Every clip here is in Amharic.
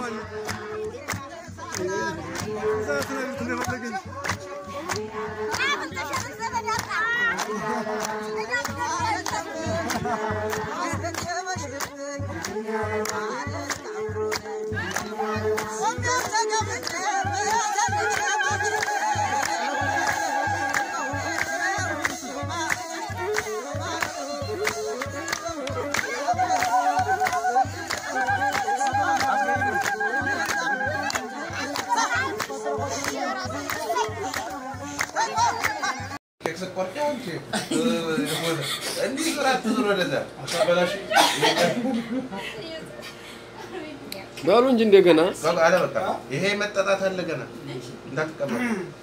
በሉ እንጂ እንደገና ይሄ መጠጣት አለ ገና እንዳትቀመጡ።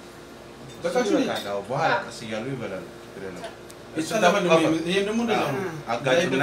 በኋላ ቀስ እያሉ ይበላሉ። ይሄም ደግሞ እንደዛ ነው። አጋጩና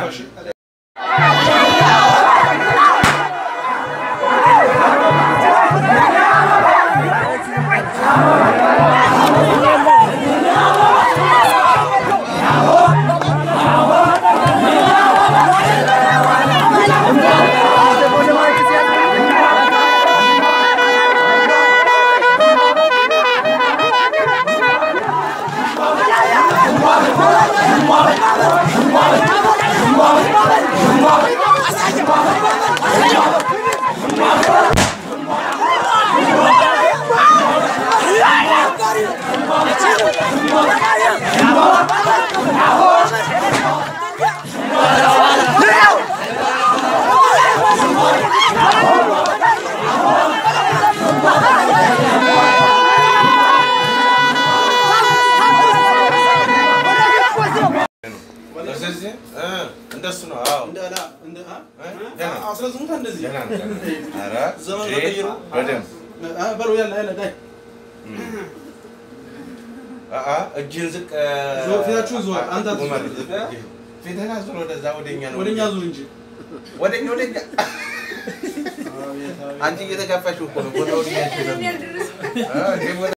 ስለዚህ እ እንደሱ ነው። አዎ እንደ አላ እንደ አ ገና አስረዝሙታ እንደዚህ ገና ነው፣ ገና ነው። ኧረ ዘመኑ ይሄ ተቀይሮ በደንብ አ በለው ያለ ያለ ዳይ አአ እጅን ዝቅ ዞር፣ ፊታችሁን ዞር፣ አንተ አትዞር። ኡመር፣ ዝቅ ፊትህን አዙር ወደዛ ወደኛ ነው ወደኛ ዙር እንጂ ወደኛ ወደኛ አንቺ እየተጋፋሽ እኮ ነው ወደ ወዲያ